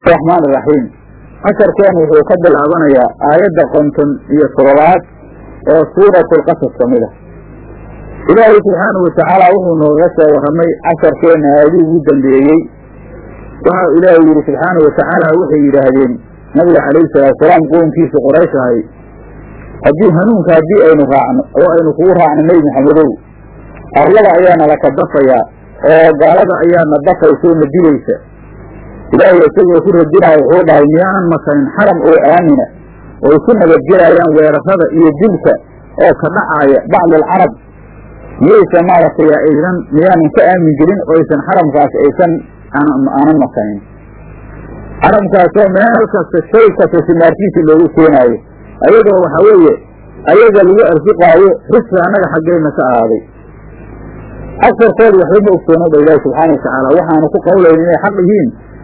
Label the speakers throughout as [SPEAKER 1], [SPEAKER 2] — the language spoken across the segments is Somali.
[SPEAKER 1] raxmaan iraxiim casharkeenu wuxuu ka bilaabanayaa aayadda konton iyo toddobaad oo suuratlqasas ka mid ah ilaahay subxaanahu watacaala wuxuu nooga soo warramay casharkeenna aayadii ugu dambeeyey waxa ilaahay yidhi subxaanahu watacaala waxay yidhaahdeen nabiga calayhi salaatusalaam qoonkiisa qoraysh ahay haddii hanuunka haddii aynu raacno oo aynu kugu raacno nebi maxamedow arlada ayaana laka dafayaa oo gaalada ayaana dafaysa na dilaysa ilaahay isagoo ku radinaayo wuxuu dhahay miyaanan makanin xaram oo aamina oy ku nabadgelayaan weerarada iyo dilka oo ka dhacaaya bacdalcarab miyaysan maaragtay aysan miyaanan ka aamin gelin oo aysan xaramkaas aysan aanan makanin xaramkaasoo meel kasta shay kasta simaarkiisa loogu keenaayo ayadoo waxa weeye ayaga lagu arsuqaayo risqi annaga xaggeenna ka ahaaday agsarkooda waxba ma ogsoona dha ilaahi subxaana watacaala waxaanu ku qawlayn inay xaq yihiin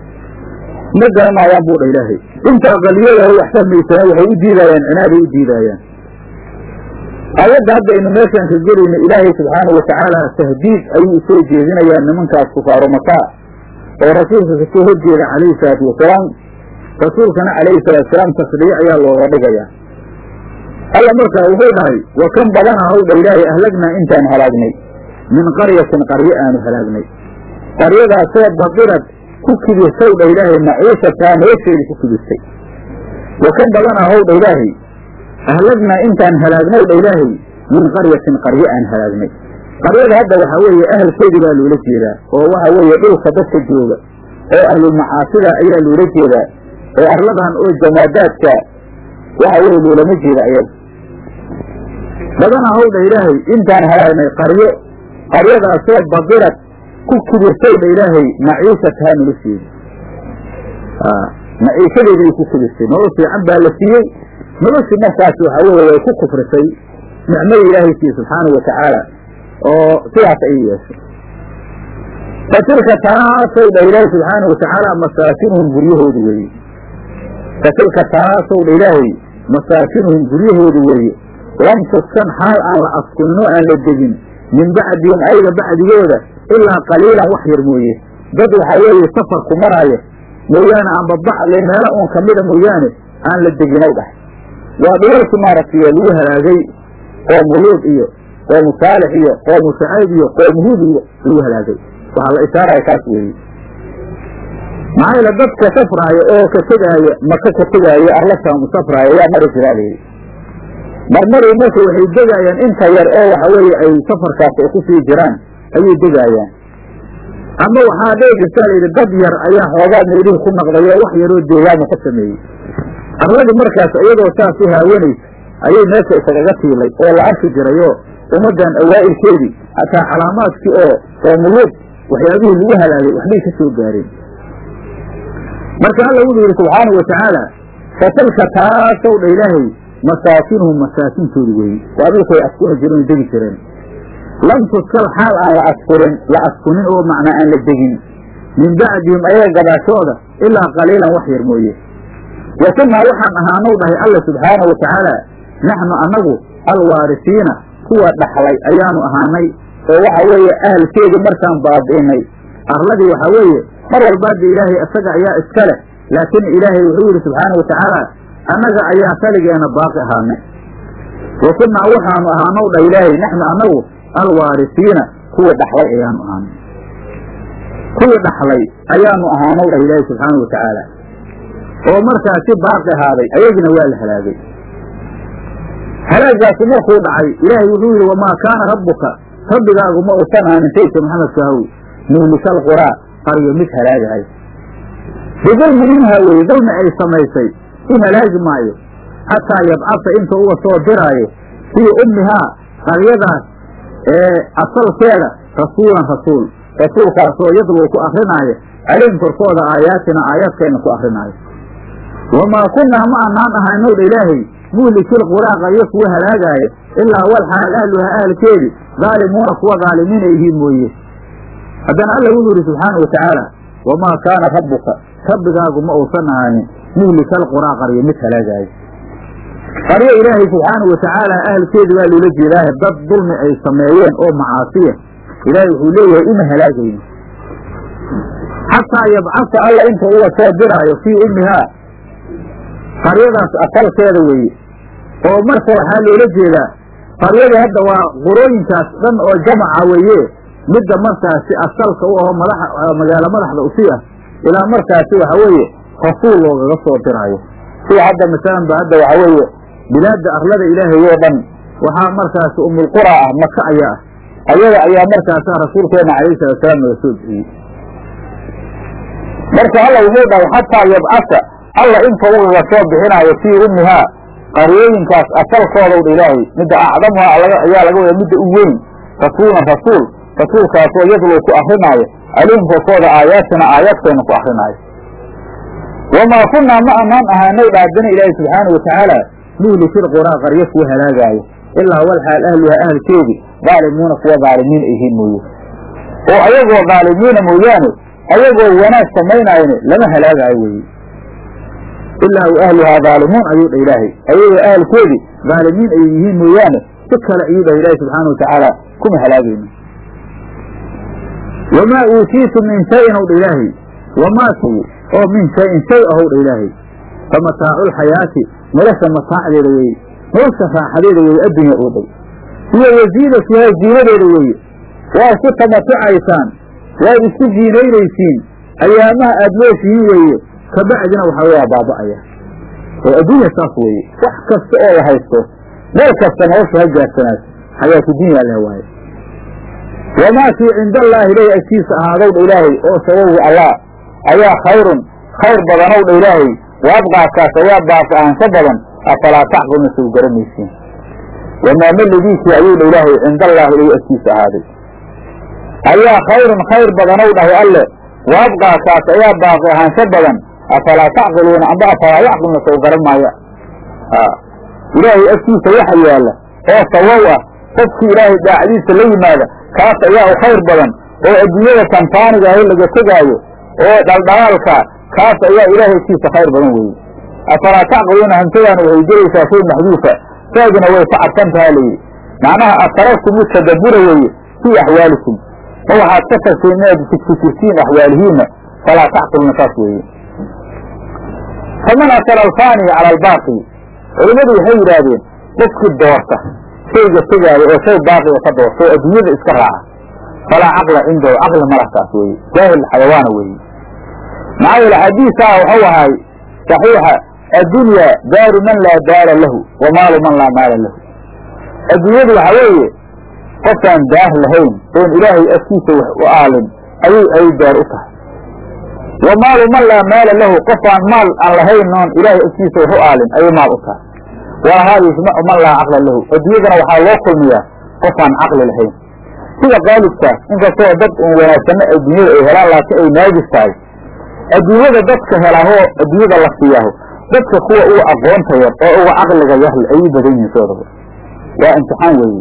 [SPEAKER 1] ma garanayaan buu dha ilaahay inta aqaliyadaha wax fahmaysana waxay u diidaayaan cinaaday u diidaayaan aayadda hadda aynu meeshaan ka gelayno ilaahay subxaana watacaala tahdiid ayuu usoo jeedinayaa nimankaas kufaaru makaa oo rasuulka kasoo horjeeda calayhi salaatu wasalaam rasuulkana calayhi salaatusalaam tasliye ayaa looga dhigayaa alla markaa wuxuu dhahay wa kan badana haw dha ilaahay ahlagnaa intaan halaagnay min qaryatin qaryo aanu halaagnay qaryadaasoo baqirad ku kibirtay dha ilaahay maciishataa nolosheeda ku kibirtay wa kan badana haw dha ilaahay ahlagnaa intaan halaagnay dha ilaahay min qaryatin qaryo aan halaagnay qaryada hadda waxaa weeye ahalkeedii baa loola jeedaa oo waxa weeye dhulka dadka jooga oo ahlulmacaasida ayaa loola jeedaa oo arladan oo jamaadaadka waxa weye loolama jeeda ayaga badana haw dha ilaahay intaan halaagnay qaryo qaryadaasoo badirad ku kibirtay dha ilaahay maciishataha nolosheeda maciishadeeday ku kibirtay nolol fiican baa la siiyey noloshii markaas waxa weeye way ku kufrisay nicmada ilaahay siiye subxaana wa tacaala oo sidaas ayay yeeshay fa tilka taasow dha ilaahay subxaana watacaala masaakinuhum guryahooda weeye fa tilka taasow dha ilaahay masaakinuhum guryahooda weeye lam tuskan xaal aan la askunin oo aan la degin min bacdihim ayaga bacdigooda ilaa qaliilan wax yar mooye dad waxaa weeye safarku maraayo mooyaane amba bacli meelo uun kamida mooyaane aan la deginow dhahay waa dhulalkii maaragtay lagu halaagay qoomu luud iyo qoomu saalix iyo qoomu shacayb iyo qoomu huud iyo lagu halaagay waxaa la ishaaraya kaas weeye maxaa yeele dadka safraaya oo ka tegaaya maka ka tegaaya arlasaamu safraaya yaa mari jiraa layidhi marmaray marka waxay degaayaan inta yar oo waxa weeye ay safarkaas ay ku sii jiraan ayay degaayaan ama waxaa dhici jirtaa layidhi dad yar ayaa xoogaa meelihii ku naqday oo wax yaroo deegaama ka sameeyey arladii markaas iyadoo saas u haawanaysa ayay meesha isagaga tiilay oo la arki jiray oo ummaddan awaa'ilkeedii hataa calaamaadkii oo qoomuluud waxyaabihii lagu halaagay waxbay ka soo gaareen marka alla wuxuu yidhi subxaanau watacaala fatilka taasow dha ilaahay masaakinuhum masaakintoodu weeye waa dhulkay askuri jireen o degi jireen lam tuskal xaal aan la askurin la askunin oo macnaa aan la degin min bacdihim ayaga gadaashooda ilaa qaliilan wax yar mooye wa kunnaa waxaan ahaanow dhahay alla subxaanau watacaala naxnu annagu alwaarisiina kuwa dhaxlay ayaanu ahaanay oo waxa weeye ahalkeedii markaan baabi'inay arladii waxaa weeye mar walbaada ilaahay isaga ayaa iska leh laakiin ilaahay wuxuu yidhi subxaanau watacaala annaga ayaa saligeena baaqi ahaanay wa kunnaa waxaanu ahaanow dha ilaahay naxnu annagu alwaarisiina kuwa dhaxlay ayaanu ahaanay kuwii dhaxlay ayaanu ahaanow dhah ilaahay subxaanau watacaala oo markaasi baaqi ahaaday ayagina waa la halaagay halaagaasi markuu dhacay ilaahay wuxuu yidhi wamaa kaana rabbuka rabbigaagu ma usan aanin sayidka maxamedka haw muhlikal quraa qaryo mid halaagahay bidulmi minhaa weye dulmi ay samaysay u halaagi maayo xataa yabcasa inta uga soo diraayo fii ummihaa qaryadaas ee asalkeeda rasuulan rasuul rasuulkaasoo yadluu ku akrinaayo calayhim korkooda aayaatina aayaadkeenna ku akrinaayo wamaa kunnaa ma anaan ahaynow dha ilaahay muhlikil quraa qaryo kuwa halaagaayo ilaa walxaal ahluha ahalkeedi daalimuuna kuwa daalimiina yihiin mooye haddana alla wuxuu yidhi subxaana wa tacaala wamaa kaana rabbuka rabbigaagu ma uusan ahaanin muhlikal quraa qaryo mid halaagaayo qaryo ilaahay subxaanau watacaala ahalkeedi baa loola jeedaahe dad dulmi ay sameeyeen oo macaasiya ilaahay wuxuu leeyahay uma halaagayno xataa yabcasa alla inta uga soo diraayo fii ummihaa qaryadaas asalkeeda weeye oo marka waxaa loola jeedaa qaryada hadda waa qurooyinkaas dhan oo jamaca weeye midda markaasi asalka u aho madaxa magaalo madaxda usi ah ilaa markaasi waxa weeye rasuul loogaga soo diraayo sida hadda masalan ba hadda waxa weeye bilaadda arlada ilaahay oo dhan waxaa markaasi umulqura ah maka ayaa ah ayada ayaa markaasa rasuulkeena calayhi salaatusalaam naga soo bixiyey marka alla wuxuu dhahay xataa yabcasa alla inta ugaga soo bixinaayo fii ummihaa qaryooyinkaas asalkoodaw dha ilaahay midda acdamuha ayaa laga wada midda u weyn rasuulan rasuul rasuulkaasoo yadluu ku akrinaayo calayhim korkooda aayaatina aayaadkeena ku akrinaayo wamaa kunnaa ma anaan ahaanay dhaadina ilaahay subxaana watacaala muhlikil quraa qaryo kuwa halaagaayo ilaa walxaal ahluha ahalkeedii daalimuuna kuwa daalimiin ayhiin mooye oo ayagoo daalimiina mooyaane ayagoo wanaag samaynaayne lama halaagaayo weye ilaa u ahluhaa daalimuun ayuu dha ilaahay ayagoo ahalkoodii daalimiin ay yihiin mooyaane si kale ayuu dhah ilaahay subxaana watacaala kuma halaagayno wamaa uutiitu min shayin ow dha ilaahay wamaa oo min shayin shay ahow dha ilaahay fa mataacu lxayaati nolosha mataacdeeda weeye nolosha raaxadeeda weeye addunya oo dhow iyo wasiinatihaa ziinadeeda weeye waa isku tamatucaysaan waad isku ziinaynaysiin ayaamaha aad nooshihiin weeye kabacdina waxaa waa baaba'aya oo adduunya saas weeye wax kasta oo la haysto meel kasta nolosha ha gaarsanaas xayaatu dunya leh waaye wamaa kii cinda allaahi ilaahi agtiisa ahaadow dha ilaahay oo sababu allah ayaa khayrun khayr badanow dha ilaahay waabqaakaas ayaa baaqi ahaansho badan afalaa tacqilna sow garanaysiin wamaa meligiisii ayuu dha ilaahay cinda allaahi ilaahi agtiisa ahaaday ayaa khayrun khayr badanow dhahay alle waabqaakaas ayaa baaqi ahaansho badan afalaa tacqiluuna amba afalaa yacqilna sow garan maaya ilaahay agtiisa waxa yaalla oo sawow ah qofkii ilaahay daacadiisa la yimaada kaas ayaa u khayr badan oo adduunyada tantaaniga aho laga tegaayo oo dhaldhalaalka kaas ayaa ilaahay agtiisa khayr badan weeye afalaa tacqiluuna hamsadaana waxay gelaysaa shay maxduufa saadina way ka cadsan tahaa layidhi macnaha ataragtum utadabura weeye fii axwaalikum ma waxaad ka tagteen inaad fikirtiin axwaalihiinna falaa tacqiluuna saas weeye faman asala alfaaniya cala albaaqi culimmadu waxay yidhaahdeen qofkii doorta shayga tegaayo oo shay baaqiga ka doorta oo adduunyada iska raaca falaa caqla cindahu caqli malakaas weeye jaahil xayawaana weeye maxaa yeele xadiisaa waxau ahay saxiixa addunya daaru man laa daara lahu wa maalu man laa maala lahu adduunyadu waxa weeye qofkaan daar lahayn oon ilaahay afkiisa wax u aalin ayay ay daar u tahay wa maalu man laa maala lahu qofaan maal aan lahayn oon ilaahay afkiisa wax u aalin ayay maal u tahay walahaa yujmacu man laa caqla lahu adduunyadana waxaa loo kulmiyaa qofaan caqli lahayn sida qaalibkaas inkastoo dad un wanaagsanno adduunyada ay helaan laakiin ay naagis tahay adduunyada dadka helahoo adduunyada la siiyaho dadka kuwa uga aqoonta yar oo uga caqliga yarle ayay badan yihiin soodaba waa imtixaan weeye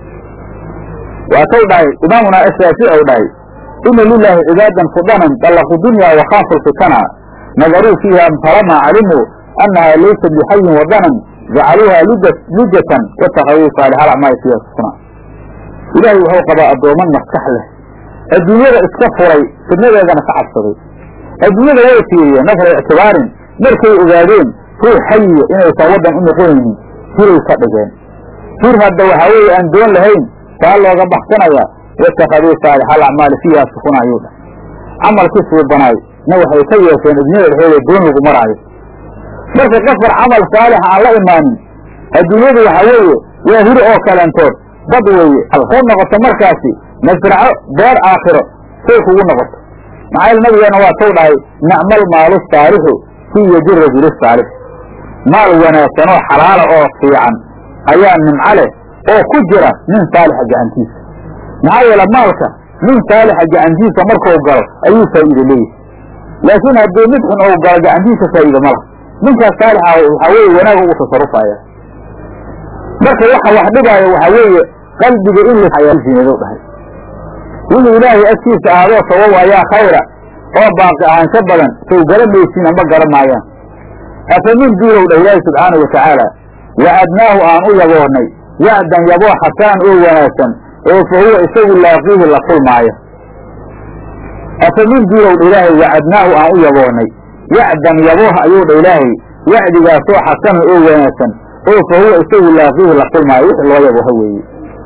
[SPEAKER 1] waatay dhahay imaamuna ashaafici ou dhahay ina lilaahi cibaadan fudanan dallaqu dunya wakhaafu lfitana nadaruu fiiha falamaa calimuu annahaa laysa bixayin wadanan jacaluuha lujatan watakaduu saalix alacmaali fiiha sufna ilaahay wuxuu qabaa addooman maskax leh adduunyada iska furay fidnadeedana ka cabsaday adduunyada way fiiriyeen nafra ictibaarin markay ogaadeen ruux xayiya inaysan waddan u noqonaynin hiray ka dhigeen hir hadda waxaa weeye aan doon lahayn taa looga baxsanayaa watakaduu saalix alacmaali fiiha sufna ayuu dhah camalkii suubanaay na waxay ka yeesheen adduunyada dhexeeda doon lagu maraayo marka qofar camal saalixa aan la imaanin adduunyadu waxaa weeye waa hiri oo kalentood dad weeye ku noqoto markaasi masraco beer aakhiro say kugu noqoto maxaa yeel nabigeena waa tou dhahay nacmal maalu saalixu fii yadi rajuli saalix maal wanaagsan oo xalaala oo fiican ayaa nimco leh oo ku jira nin saalixa gacantiisa maxaa yeele maalka nin saalixa gacantiisa markuu galo ayuu faa'iide leeyahay laakiin haddii mid xun ou galo gacantiisa faa'iide ma laha ninkaas saalixa waxaa weeye wanaag ugu tasarufaya marka waxa wax dhibaayo waxaa weeye qalbiga in lasinado dhahay wixii ilaahay agtiisa ahaadoo sabaw ayaa khayra oo baaqi ahaansho badan sow garamaysiin amba gara maayaan afamin duulow dhah ilaahi subxaana wa tacaala wacadnaahu aan u yaboornay wacdan yaboo xasaan oo wanaagsan oo fa huwa isagu laaqiihi la kulmaaya afamin duulowdha ilaahay wacadnaahu aan u yaboonay wacdan yabooh ayuu dha ilaahay wacdigaasoo xasanan oo wanaagsan oo fa huwa isagu laaqiihi la kulmaayo wixii loo yabooha weeye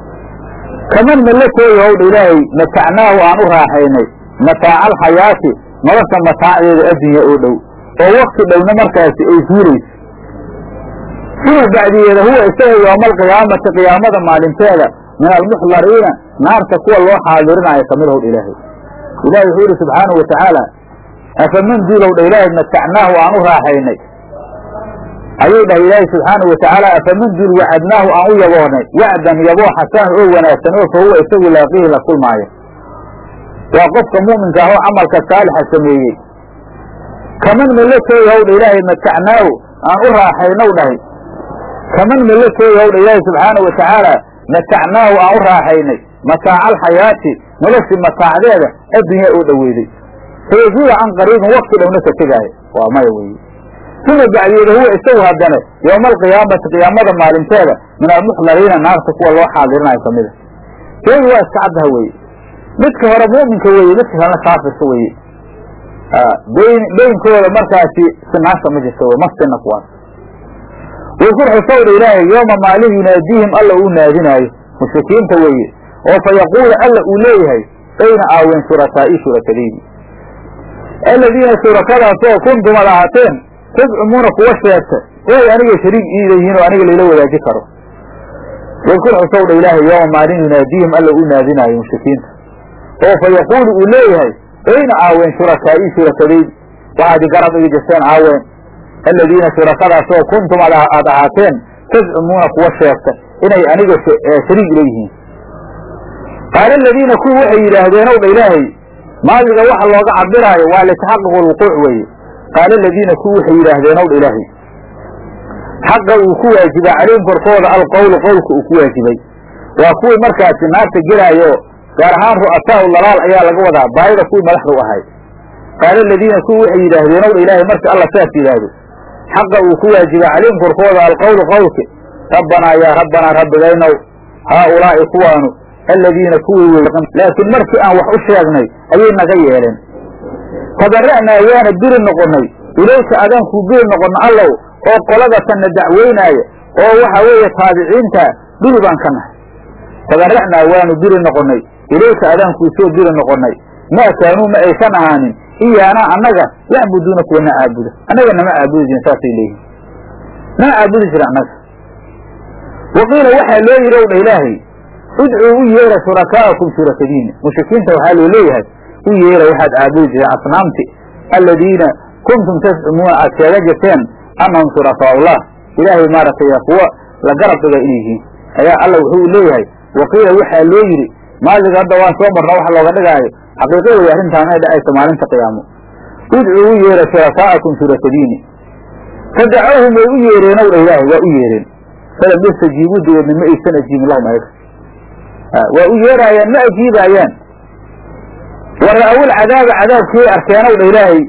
[SPEAKER 1] kaman malakooya howdha ilaahay matacnaahu aan u raaxaynay mataaca alxayaati nolosha mataacdeeda addunya oo dhow oo wakti dhowna markaasi ay fuulayso suma bacdiyeeda huwa isaga yowmaalqiyaamati qiyaamada maalinteeda min almuxdariina naarta kuwa loo xaadirinayo kamid howdha ilaahay ilahi wuxuu yihi subxaanahu watacaala afaman duulowdha ilaahay matacnaahu aan u raaxaynay ayuu dhahay ilaahi subxaanahu watacaala afaman duul wacadnaahu aan u yaboonay wacdan yaboo xasanan oo wanaagsan oo fa huwa isagu laaqiihi la kulmaayo waa qofka mu'minka ah oo camalka saalixa sameeyey kaman malakooya howdha ilaahay matacnaahu aan u raaxaynow dhahay kaman malakooya howdha ilaahay subxaanahu watacaala matacnaahu aan u raaxaynay mataaca alxayaati noloshii mataacdeeda addunya oo dhoweyday fayazuula can qariibin wakti dhowna ka tegaayo waa maya weeye suma bacdiyeeda huwa isagu haddana yowma alqiyaamati qiyaamada maalinteeda min almuxdariina naarta kuwa loo xaadirinayo kamida sheegi waa iska caddaha weeye midka hore mu'minka weeye midka kalena kaafirka weeye bayn beynkooda markaasi sinaasha ma jirto wey masina kuwaas wakur xusowdha ilaahay yooma maalin yunaadiihim alla uu naadinaayo mushrikiinta weeye oo fa yaquulu alla uu leeyahay ayna aaween shurakaa'i shurakadaydi aladiina shurakadaasoo kuntum ad ahaateen tazcumuuna kuwa sheegta oy aniga shariig iida yihiin oo aniga layla wadaaji karo wadkur xusowdha ilaahay yooma maalin yunaadiihim alla uu naadinaayo mushrikiinta oo fa yaquulu uu leeyahay ayna aaween shurakaa'i shurakadaydi waxaad garab igi jirteen aaween aladiina shurakadaasoo kuntum ad ahaateen tazcumuuna kuwa sheegta inay aniga shariig leeyihiin qaala aladiina kuwi waxay yidhaahdeen ow dha ilaahay maadiga waxa looga cabiraayo waa litaxaquq lwuquuc weeye qaala aladiina kuwi waxay yidhaahdeen ow dha ilaahay xaqa uu ku waajibay calayhim korkooda alqowlu qowlka uu ku waajibay waa kuwii markaasi naarta gelaayo gaar ahaan ru'asaau dalaal ayaa laga wadaa baayida kuwii madaxda u ahay qaala aladiina kuwi waxay yidhaahdeen ow dha ilaahay marka alla saas yidhaahdo xaqa uu ku waajibay calayhim korkooda alqowlu qowlka rabbanaa yaa rabbanaa rabbigaynow haaulaa'i kuwaanu aladiina kuwii wey laakiin markii aan wax u sheegnay ayay naga yeeleen tabara'naa waana biri noqonnay ilayka adaan kuu biri noqonno allow oo qoladatanna dacweynaaya oo waxa weeye taabiciinta biri baan ka nahay tabara'naa waanu biri noqonnay ilayka adaan kuu soo biri noqonnay maa kaanuu ma aysan ahaanin iyaanaa annaga yacbuduuna kuwa na caabuda annaga nama caabudi jirin saasay leeyihin nama caabudi jira annaga waqiila waxaa loo yidhi ow dha ilaahay udcuu u yeera shurakaa'akum shurakadiina mushrikiinta waxaa loo leeyahay u yeera waxaad caabudi jireen asnaamti aladiina kuntum tascumuuna aad sheega jirteen annahum shurakaa'ullah ilaahay maaragtay kuwa la garab dhiga inay yihiin ayaa alla wuxuu leeyahay waqiila waxaa loo yidhi maaliga hadda waan soo marna wax looga dhigaayo xaqiiqo wey arrintaan inay dhacayso maalinta qiyaamo udcuu u yeera shurakaa'akum shurakadiini fadacawhum way u yeereen ow dha ilaahay waa u yeereen falam yastajiibuu dabeedna ma aysan ajiibin lahum ayaga waa u yeeraayaan ma ajiibaayaan wa ra'awul cadaaba cadaabkii arkeenow dha ilaahay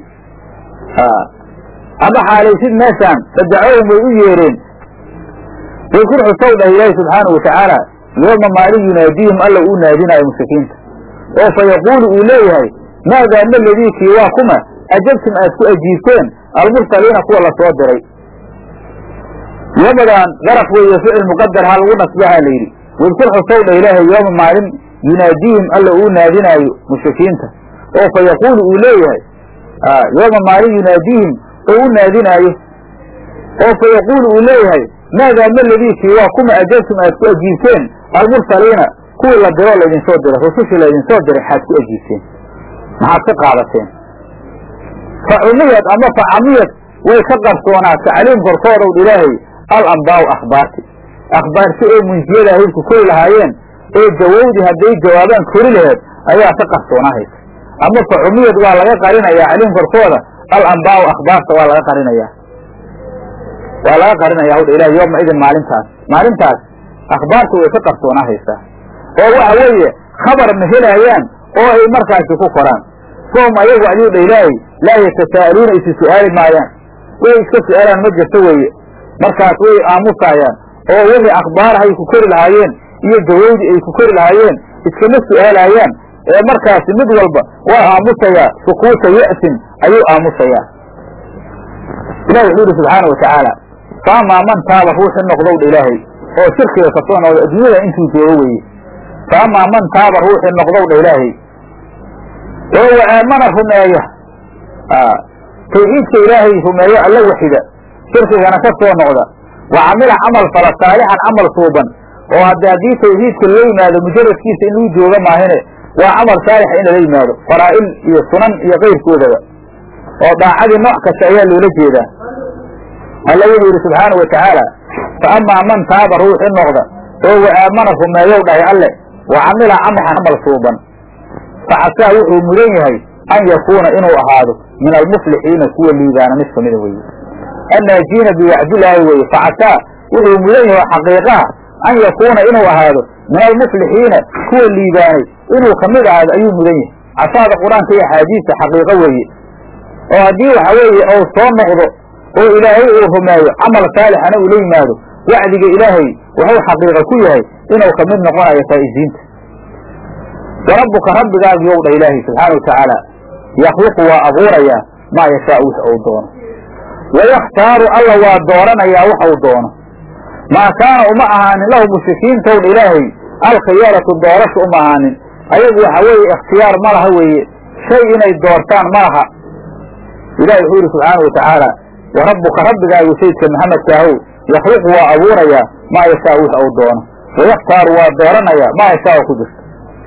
[SPEAKER 1] ama xaalaysid meeshaan fadacawhum way u yeereen wakur xusow dhah ilaahi subxaanahu watacaala yooma maalin yunaadiihim alla uu naadinaayo mushrikiinta oo fa yaquulu uu leeyahay maadaa ma ladiikii waa kuma ajabtum aad ku ajiibteen almursaliina kuwa la soo diray yamadan daraf weeye ficil muqadar ha lagu nasbaha la yidhi wadkur xusow dha ilaahay yooma maalin yunaadiihim alla uu naadinaayo mushrikiinta oo fa yaquulu uu leeyahay yooma maalin yunaadiihim oo u naadinaayo oo fa yaquulu uu leeyahay maadaa ma ladiikii waa kuma ajabtum aad ku ajiibteen almursaliina kuwii la diroo laydinsoo diray rusushii laydinsoo diray xaad ku ajiibteen maxaad ka qaadateen fa cumiyad ama fa camiyad way ka qarsoonaata caliim korkoodow ilaahay al ambaau akhbaarti akhbaarti ee munjiyada ahydku kori lahaayeen ee jawowdi hadday jawaabaan kori laheed ayaa ka qarsoonahaysa ama fa cumiyad waa laga qarinayaa caliim korkooda al ambaau akhbaarta waa laga qarinayaa waa laga qarinaya hawdha ilahi yooma idin maalintaas maalintaas akhbaartu way ka qarsoonahaysaa oo waxa weeye khabar ma helaayaan oo ay markaasi ku koraan soom ayagu ayuu dha ilaahay laa yatasa'aluuna isi su'aali maayaan way iska su'aalaan ma jirto weeye markaas way aamusaayaan oo wixii akhbaarahay ku kori lahaayeen iyo jawowdi ay ku kori lahaayeen iskama su'aalaayaan ee markaasi mid walba waa aamusayaa sukuuta ya'sin ayuu aamusayaa ilahi wuxuu yihi subxaana watacaala faamaa man taaba ruuxi noqdowdha ilaahay oo shirkiga kasoo noqda adduunyada intuu joogo weeye faamaa man taaba ruuxi noqdowdha ilaahay oo wa aamana rumeeya tawxiidka ilaahay rumeeyo alla waxida shirkigana ka soo noqda wa camila camal fala saalixan camal suuban oo hadde haddii tawxiidka lala yimaado mujaradkiisa in lagu jooga maahine waa camal saalixa in lala yimaado faraa'il iyo sunan iyo kayrkoodaba oo daacadii nooc kasta ayaa loola jeedaa alla wuxuu yidhi subxaana wa tacaala fa amaa man taaba ruuxi noqda oo wa aamana rumeeyow dhahay alle wa camila camalxan camal suuban facasaa wuxuu mudan yahay an yakuuna inuu ahaado min almuflixiina kuwa liibaana mid kamida weye annaajiina biwacdilaahi weye facasaa wuxuu mudan yahay xaqiiqaha an yakuuna inuu ahaado min almuflixiina kuwa liibaanay inuu kamid ahaado ayuu mudan yahay casaada qur-aanka iyo axaadiista xaqiiqo weeye oo haddii waxa weeye ou soo noqdo oo ilaahay uu rumeeyo camal saalixana uu la yimaado wacdiga ilaahay wuxuu xaqiiqa ku yahay inuu kamid noqonayo faa'iziinta warabbuka rabbigaagu yow dha ilaahay subxaana wa tacaala yakhluqu waa abuurayaa maa yashaau wix uu doono wayakhtaaru alla waa dooranayaa wax uu doono maa kaana uma ahaanin lahu mushrikiintow dha ilaahay alkhiyaratu doorasha uma ahaanin ayagu waxa weeye ikhtiyaar ma laha weeye shay inay doortaan ma laha ilahi wuxuu yidhi subxaana wa tacaala wa rabbuka rabbigaagu sayidka maxamedkaahow yakhluqu waa abuurayaa maa yashaau wix uu doono wayakhtaaru waa dooranayaa maa yashaau ku jirta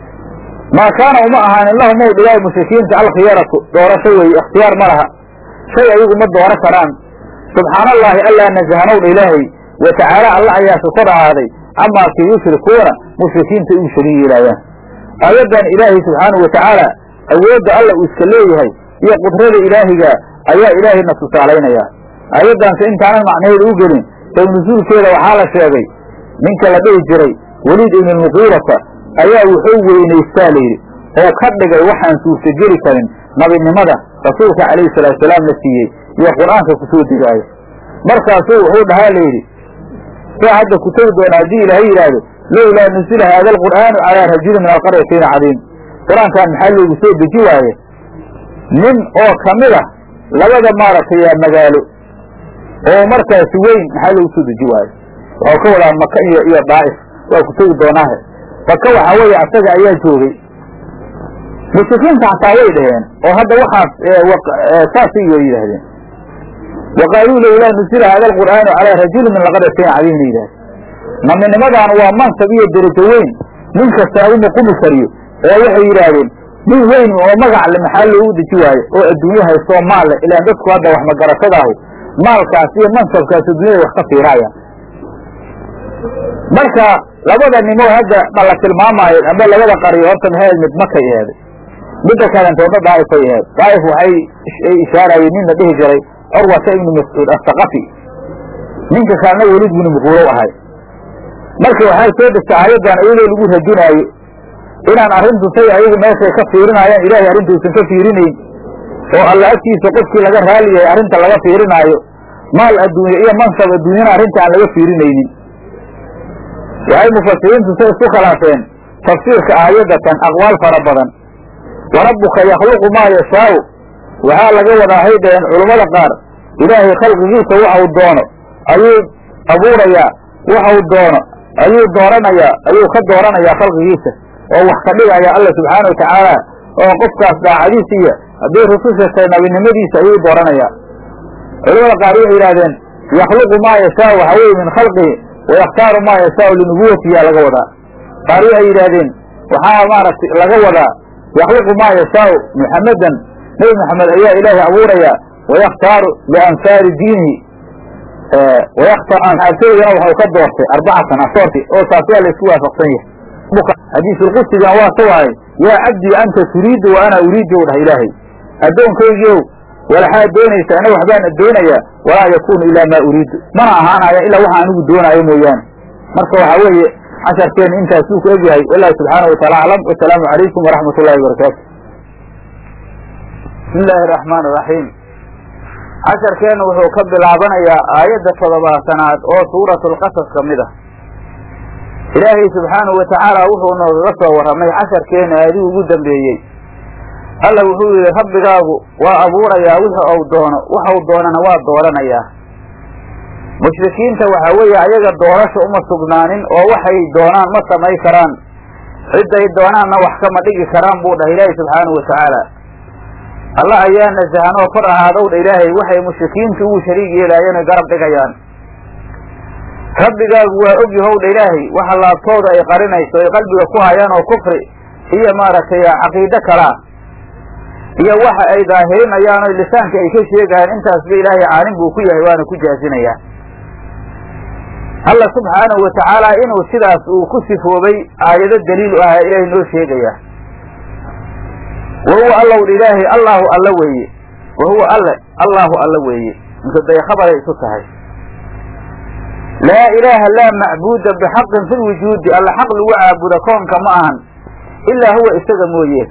[SPEAKER 1] maa kaana uma ahaanin lahum ow dhilaahi mushrikiinta alkhiyaratu doorasho weeye ikhtiyaar ma laha shay ayagu ma dooro karaan subxaana allaahi allaa nasahanowdha ilaahay wa tacaala alla ayaa sukor ahaaday camaa kii yushrikuuna mushrikiinta igu shariig yeelaayaan aayaddan ilaahay subxaanahu wa tacaala awoodda alla uu iska leeyahay iyo qudrada ilaahiga ayaa ilaahayna tusaalaynayaa aayaddaanse intaanan macnaheeda u gelin sow nusuulkeeda waxaa la sheegay ninka la dhihi jiray weliid ibn lmuqiirata ayaa wuxuu weynaystaa layidhi oo ka dhigay waxaan suurtageli karin nabinimada rasuulka calayhi salaatusalaam la siiyey iyo qur-aanka ku soo degaayo markaasuu wuxuu dhahaa layidhi saa hadda ku tegi doona haddii ilaahay yidhaahdo lowlaa nusila haada alqur'aanu calaa rajulin min alqaryatayn cadiim qur-aankan maxaa loogu soo deji waaye nin oo kamid ah labada maaragtay magaalo oo markaasi weyn maxaa loogu soo deji waaye waxau ka wadaa maka iyo iyo daa'if waa ku tegi doonaahe maka waxaa weeye asaga ayaa joogay mushrikiinta xataa way dhaheen oo hadda waxaas saasay way yidhaahdeen wa qaaluu lowlaa nusila haada alqur'aanu calaa rajulin min laqaryatayn cadiimna yidhahdeen naminnimadan waa mansab iyo derajo weyn nin kasta uma qumi kariyo oo waxay yidhaahdeen nin weyn oo magac le maxaa loogu deji waayo oo adduunye haystoo maal leh ilaan dadku hadda wax magaratadaahu maalkaas iyo mansabkaas adduunyada wax ka fiiraayaan marka labada nimo hadda ma la tilmaamaayo amba labada qaryo horta maxay mid makay eheeday midda kalentoodna daa'ifay aheed daa'if waxay ishaarayeen nin la dhihi jiray curwata ibnu mascuud asaqafi ninka kalena welid binu muquulow ahay marka waxaa soo degta aayaddan iyadoo lagu radinaayo inaan arrintu say ayagu meeshay ka fiirinayaan ilaahay arrintuusan ka fiirinayn oo alla agtiisa qofkii laga raali yahay arrinta laga fiirinaayo maal adduunye iyo mansab adduunyana arrinta aan laga fiirinaynin waxay mufasiriintu say isku khilaafeen tafsiirka aayaddatan aqwaal fara badan wa rabbuka yakhluqu maa yashaau waxaa laga wadaa hay dhaheen culummada qaar ilaahay khalqigiisa waxau doono ayuu abuurayaa waxau doono ayuu dooranayaa ayuu ka dooranayaa khalqigiisa oo wax ka dhigaya alla subxaana wa tacaala oo qofkaas daacadiisa iyo hadday rususha tahay nabinimadiisa ayuu dooranayaa culamada qaar waxay yidhahdeen yakhluqu maa yashaau waxa weye min khalqihi wayakhtaaru maa yashaau linubuwatiyaa laga wadaa qaar waxay yidhaahdeen waxaa maaragtay laga wadaa yakhluqu maa yashaau muxammedan nebi moxamed ayaa ilaahay abuurayaa wayakhtaaru liansaari diinihi wayaktaarigana waxau ka doortay arbacatan asoorti oo taas waa la isku waafaqsan yahay xadiisulqudsigan waa ka wahay yaa cabdii anta turiidu wa ana uriidu dhah ilaahay addoonkaygiiow walaxaad doonaysa ana waxbaan doonayaa walaa yakuunu ilaa maa uriidu mana ahaanaya ilaa waxa anigu doonaayo mooyaane marka waxaa weeye casharkeena intaasuu ku egyahay wallahu subxaana wa taala aclam wasalaamu calaykum waraxmat ullahi wabarakaatu bismi illaahi araxmaan iraxiim casharkeenna wuxuu ka bilaabanayaa aayadda toddobaatanaad oo suuratulqasas ka mid ah ilaahay subxaanahu watacaala wuxuu noogaga soo warramay casharkeena aadii ugu dambeeyey alla wuxuu yidhi rabbigaagu waa abuurayaa wixii ou doono waxau doonana waa dooranayaa mushrikiinta waxaa weeye ayaga doorasha uma sugnaanin oo waxay doonaan ma samay karaan cidday doonaanna wax kama dhigi karaan buu dhahay ilaahay subxaanahu watacaala alla ayaa nasahanoo kor ahaadow dha ilaahay waxay mushrikiintu ugu shariig yeelaayeen oy garab dhigayaan rabbigaagu waa og yahow dha ilaahay waxa laabtooda ay qarinayso ay qalbiga ku hayaan oo kufri iyo maaragtay caqiide kalaa iyo waxa ay daahirinayaan o lisaanka ay ka sheegayaan intaasba ilaahay caalim buu ku yahay waana ku jaazinayaa alla subxaanahu watacaala inuu sidaas uu ku sifoobay aayado daliil u ahaa ilaahay noo sheegaya wa huwa allow dha ilaahay allaahu alla weeye wa huwa alle allaahu alla weeye inkaday khabaray isu tahay laa ilaaha laa macbuuda bixaqin fi lwujuudi alla xaq lagu caabuda koonka ma ahan ilaa huwa isaga mooye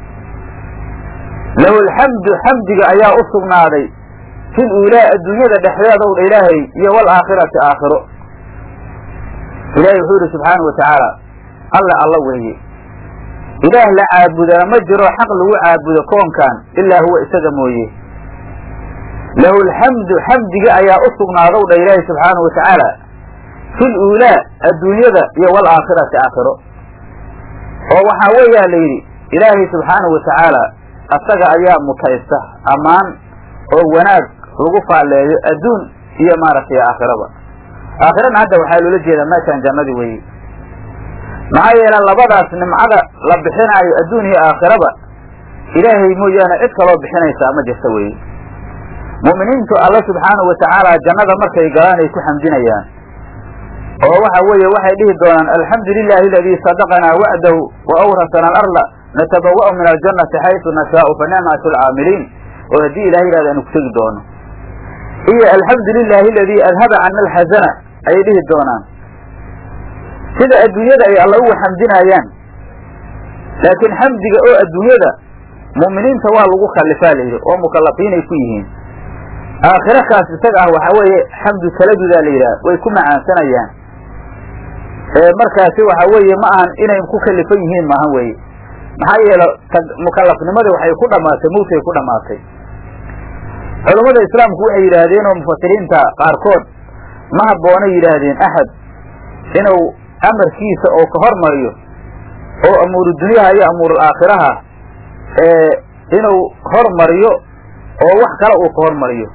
[SPEAKER 1] lahu alxamdu xamdiga ayaa u sugnaaday fil uulaa adduunyada dhexdeedow dha ilaahay iyo waalaakhirati aakhiro ilaahay wuxuu yidhi subxaana wa tacaala alle alla weeye ilaah la caabudana ma jiro xaq lagu caabudo koonkan ilaa huwa isaga mooye lahu alxamdu xamdiga ayaa u sugnaadow dha ilaahay subxaana wa tacaala fil uulaa adduunyada iyo waalaakhirati aakhiro oo waxaa weeyaa la yidhi ilaahay subxaanahu wa tacaala asaga ayaa mutaysta ammaan oo wanaag lagu faalleeyo adduun iyo maaragtay aakhiraba aakhirana hadda waxaa loola jeedaa meeshaan jannadii weeye maxaa yeele labadaas nimcada la bixinaayo adduun iyo aakhiraba ilaahay mooyaane cid kaloo bixinaysaa ma jirta weeye mu'miniintu alla subxaanahu wa tacaala jannada markay galaan ay ku xamdinayaan oo waxa weeye waxay dhihi doonaan alxamdu lilahi aladii sadaqanaa wacdahu wa awrasana alarda natabawa'u min aljannati xaysu nashaau fa nicmatu alcaamiliin oo haddii ilahay yihahda aanu ku tegi doono iyo alxamdu lilahi aladii adhaba cana alxasana ayay dhihi doonaan sida adduunyada ay alla ugu xamdinaayaan laakiin xamdiga oo adduunyada mu'miniinta waa lagu khallifaa la yidhi oo mukallafiinay ku yihiin aakhiro kaas isaga ah waxaa weeye xamdu taladudaa la yidhaha way ku macaansanayaan markaasi waxa weeye ma ahan inay ku kalifan yihiin maahan weeye maxaa yeele mukallafnimada waxay ku dhamaatay mawtay ku dhamaatay culummada islaamku waxay yidhaahdeen oo mufasiriinta qaarkood ma habboonay yidhaahdeen axad inuu amarkiisa oo ka hormariyo oo amuuru dunyaha iyo amuurul aakhiraha inuu hormariyo oo wax kale uu ka hormariyo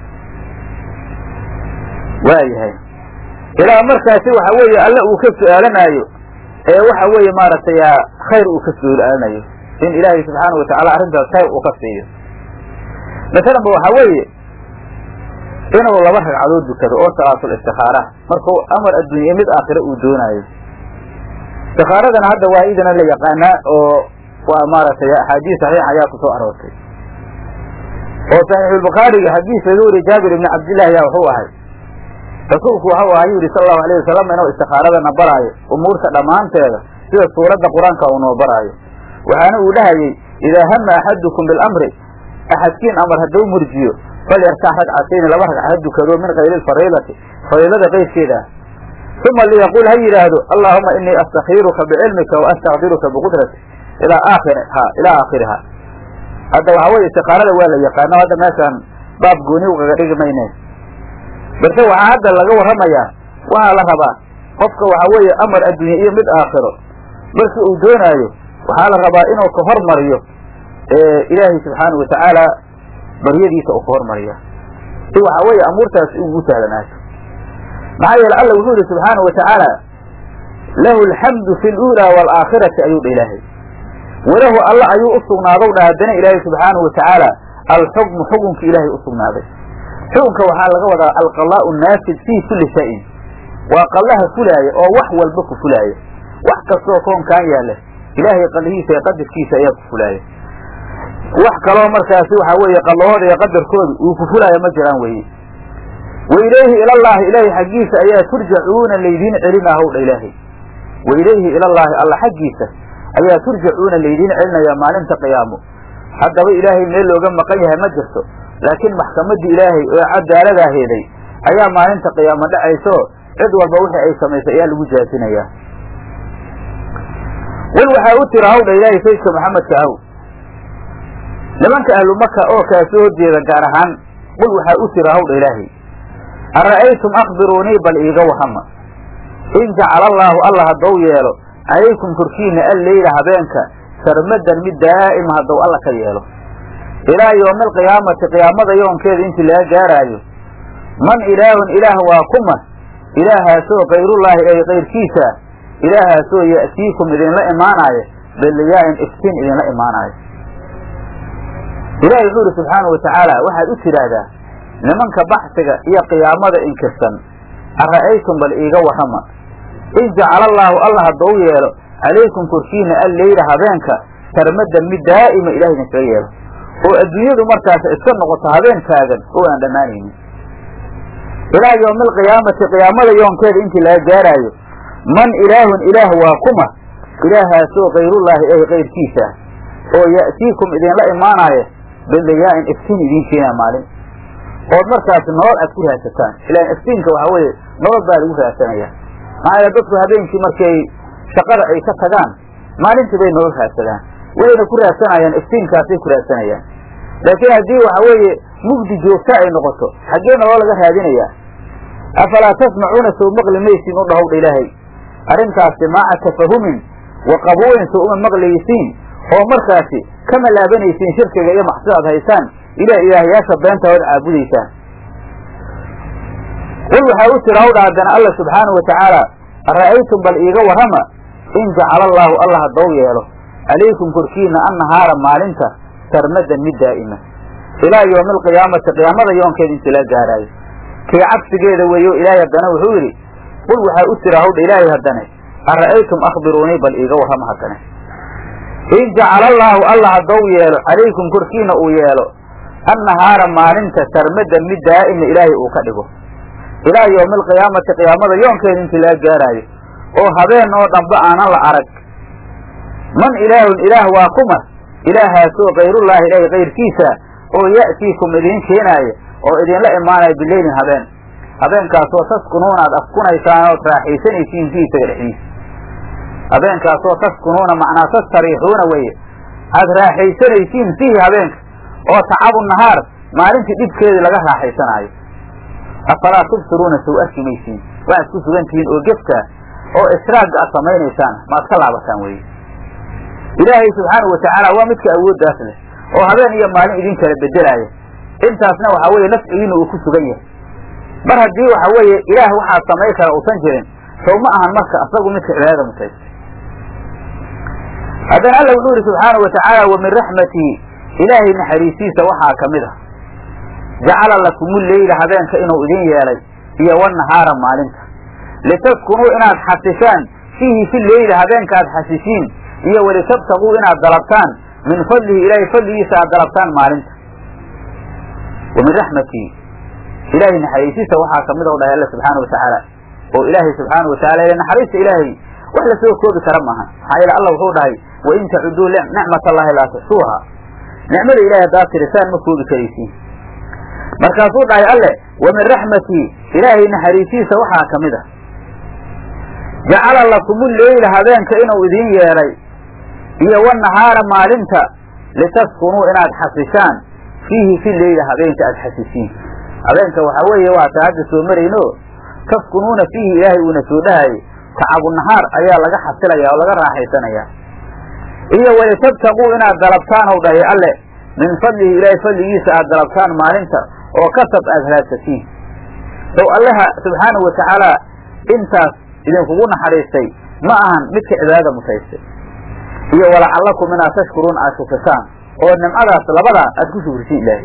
[SPEAKER 1] waayahay ilaa markaasi waxa weeye alle uu ka su-aalanaayo ee waxa weeye maaragtay khayr uu ka su-aalanayo in ilaahay subxaana wa tacaala arrintaas khayr uu ka siiyo masalan ba waxaa weeye inuu laba ragcadood dukado oo salaatul istikaara markuu amar adduunya mid aakhire uu doonaayo istikaaradana hadda waa idana la yaqaanaa oo waa maaragtay axaadiis saxiix ayaa ku soo aroortay oo saxiixulbukhaariga xadiis laga wariye jaabir ibni cabdillahi ayaa wuxuu ahay rasuulku waxau ahaa yuu yihi sala allahu alayh wasalam inuu istikaaradana baraayo umuurta dhammaanteeda sida suuradda qur-aanka uu noo baraayo waxaana uu dhahayey idaa hama axadukum bilamri axadkiin amar hadduu murjiyo falyarkax ragcatayni laba ragca ha dukado min kayri lfariidati fariidada qayrkeeda ah uma liyaqul ha yidhaahdo allaahuma inii astakiiruka bicilmika wa astaqdiruka biqudrati ilaa aakhiriha ilaa aakhiriha hadda waxaa weye istikaarada waa la yaqaano hadda meeshaan baab gooni ugaga dhigi mayne balse waxaa hadda laga warramayaa waxaa la rabaa qofka waxaa weeye amar adduunye iyo mid aakhiro markii uu doonaayo waxaa la rabaa inuu ka hormariyo ilaahay subxaana wa tacaala baryadiisa uu ka hormariya si waxaa weeye amuurtaas ugu sahlanaato maxaa yeele alla wuxuu yihi subxaana wa tacaala lahu alxamdu fi luulaa waalaakhirati ayuu dha ilaahay walahu alla ayuu u sugnaadow dha haddana ilaahay subxaanahu wa tacaala alxukmu xukunka ilaahay u sugnaaday xukunka waxaa laga wadaa alqadaa'u naafid fii kulli shayin waa qallaha fulaaya oo wax walba ku fulaaya wax kastoo koonkaan yaalla ilaahay qalihiisa iyo qadarkiisa ayaa ku fulaaya wax kaloo markaasi waxaa weeye qallahooda iyo qadarkooda uu ku fulaaya ma jiraan weeye wa ilayhi ilallaahi ilaahay xaggiisa ayaa turjacuuna laydiin celinahow dha ilaahay wa ilayhi ilallaahi alla xaggiisa ayaa turjacuuna laydiin celinayaa maalinta qiyaamo haddaba ilaahay meel looga maqan yahay ma jirto laakiin maxkamaddii ilaahay oo cadaalada heeday ayaa maalinta qiyaamo dhacayso cid walba wixii ay samaysay ayaa lagu jaasinayaa qul waxaa u tira hawdha ilaahay saydka maxamedka ahow nimanka ahlu maka oo kaa soo horjeeda gaar ahaan qul waxaa u tira hawdha ilaahay ara'aytum akhbiruunii bal iiga wahama in jacala allaahu alla haddou yeelo calaykum korkiina alleyla habeenka sarmadan mid daa'ima haddou alla ka yeelo ilaa yowmi alqiyaamati qiyaamada yoonkeeda intii laga gaaraayo man ilaahun ilaah waa kuma ilaahaasoo kayrullaahi ay kayrkiisa ilaahaasoo ya'tiikum idinla imaanaayo biliyaa'in iftiin idinla imaanaayo ilaahay wuxuu ihi subxaanau watacaala waxaad u tidhaahdaa nimanka baxsiga iyo qiyaamada inkirsan ara'aytum bal iiga warrama in jacala allaahu alla haddou yeelo calaykum korkiina alleyla habeenka sarmadan mid daa'ima ilahay idinkaga yeelo oo adduunyadu markaas iska noqoto habeen taagan oo aan dhammaanaynin ilaa yowmi alqiyaamati qiyaamada yoonkeeda intii laga gaaraayo man ilaahun ilaah waa kuma ilaahaasoo kayrullaahi ay kayrkiisa oo ya'tiikum idinla imaanaayo biliyaa'in iftiin idiin keenaa maalin ood markaas nolol aad ku raadsataan ilaan iftiinka waxaa weeye nolol baa lagu raadsanaya maxaa yeele dadku habeenkii markay shaqada ay ka tagaan maalintii bay nolol raadsadaan wayna ku raadsanayaan iftiinkaasay ku raadsanayaan laakiin haddii waxa weeye mugdi joogta ay noqoto xaggee nolol laga raadinayaa afalaa tasmacuuna sow maqli maysiin u dhahowdha ilaahay arrintaasi maaca tafahumin wa qabuulin sow uma maqlaysiin oo markaasi kama laabanaysiin shirkiga iyo maxsidaad haysaan ilah ilaahyaasha beenta ood caabudaysaan qul waxaa u tira hawdha haddana alla subxaanau watacaala ara'aytum bal iiga warrama in jacala allaahu alla haddou yeelo calaykum korkiina annahaara maalinta sarmadan mid daa'ima ilaa yowmi alqiyaamati qiyaamada yoonkeeda intii laga gaaraayo kii cagsigeeda weeyo ilaahay haddana wuxuu yidhi qul waxaa u tira hawdha ilaahay haddane ara'aytum akhbiruunii bal iiga warrama haddane in jacala allaahu alla haddou yeelo calaykum korkiina uu yeelo annahaara maalinta sarmadan mid daa'ima ilaahay uu ka dhigo ilaa yowmi alqiyaamati qiyaamada yoonkeeda intii laga gaaraayo oo habeen oo dhanba aanan la arag man ilaahun ilaah waa kuma ilaahaasoo kayrullaahi ilaahi kayrkiisa oo ya'tiikum idiin keenaaya oo idinla imaanaya bileylin habeen habeenkaasoo taskunuuna aad askunaysaan ood raaxaysanaysiin fii isaga dhexdiisa habeenkaasoo taskunuuna macnaa tastariixuuna weeye aad raaxaysanaysiin fiihi habeenka oo tacabu nahaar maalintii dhibkeedii laga raaxaysanaayo afalaa tubsiruuna sow arki maysiin waxaad ku sugan tihiin oo gefka oo israagga aad samaynaysaan maad ka laabataan weye ilaahay subxaanau watacaala waa midka awooddaas leh oo habeen iyo maalin idin kala bedelaaya intaasna waxaa weeye nafcigiina uu ku sugan yahay mar haddii waxa weeye ilaah waxaa samay kara uusan jirin sow ma ahan marka asagu midka cibaadada mutaysta haddana alla wuxuu yihi subxaanau watacaala wa min raxmatihi ilaahay naxariisiisa waxaa ka mid ah jacala lakumu leyla habeenka inuu idin yeelay iyo wanahaara maalinta litaskunuu inaad xasishaan fiihi fi leyli habeenka aad xasishiin iyo walitabtaguu inaad dalabtaan min fadlihi ilaahay fadligiisa aad dalabtaan maalinta wa min raxmatihi ilaahay naxariisiisa waxaa kamid o dhahay alla subxaana watacaala oo ilaahay subxaana watacala ile naxariista ilaahay wax lasoo koobi kara maaha maxaa yeele alla wuxuu dhahay wain tacuduu nicmat allahi laa tuxsuuha nicmada ilahay haddaad tirisaan ma koobi karaysiin markaasuu dhahay alle wa min raxmatii ilaahay naxariisiisa waxaa ka mid ah jacala lakumu leyla habeenka inuu idiin yeelay iyo wanahaara maalinta litaskunuu inaad xasishaan fiihi fi leyla habeenka aad xasisiin habeenka waxaa weeye waataa hadda soo marayno taskunuuna fiihi ilaahay uuna soo dhahayay tacabu nahaar ayaa laga xasilaya oo laga raaxaysanaya iyo walitabtaguu inaad dalabtaan ow dhahay alle min fadlihi ilaahay fadligiisa aad dalabtaan maalinta oo kasab aad halaagsatiin sow allaha subxaanahu watacaala intaas idinkugu naxariistay ma ahan midka cibaadada mutaystay iyo walacallakum inaad tashkuruun aad shukrisaan oo nimcadaas labadaa aad ku shukrisiin ilaahay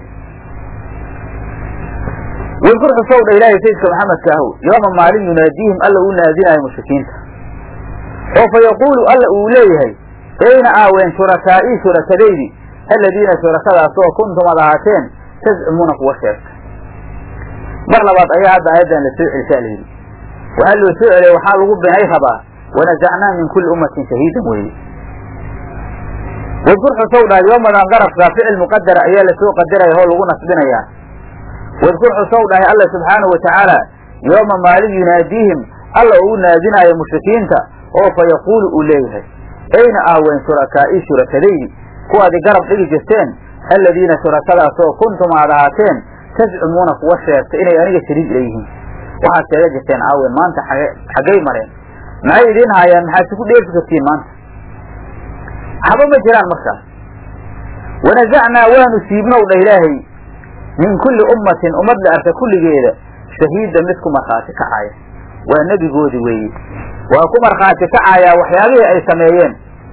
[SPEAKER 1] wadkur xusow dha ilaahay sayidka maxamedka ahow yooma maalin yunaadiihim alla uu naadinaayo mushrikiinta oo fa yaquulu alla uu leeyahay ayna aaween shurakaa'ii shurakadaydii aladiina shurakadaasoo kuntum ad ahaateen tazcumuuna kuwa sheegta mar labaad ayaa hadda aayaddan la soo celisaa la yidhi waxaa loo soo celiyay waxaa lagu binay rabaa wanasacnaa min kulli ummatin shahiidan weeye wadkur xusow dhahay yoomadan darafkaa ficil muqadara ayaa lasoo qadaraya oo lagu nasbinayaa wadkur xusow dhahay alla subxaanahu watacaala yooma maalin yunaadiihim alla uu naadinaayo mushrikiinta oo fa yaquulu uu leeyahay ayna ahween shurakaa'ii shurakadaydi kuwaadi garab dhigi jirteen alladiina shurakadaasoo kuntum aad ahaateen tazcumuuna kuwa sheegta inay aniga shariik leeyihiin waxaad sheega jirteen aawen maanta xaggay mareen maxay idiin haayaan maxaad siku dheefi kartiin maanta waxba ma jiraan markaas wanasacnaa waanu siibnow dha ilaahay min kulli ummatin ummad la arka kulligeeda shahiida mid ku markhaati kacaya waa nebigoodi weeye waa ku markhaati kacayaa waxyaabihii ay sameeyeen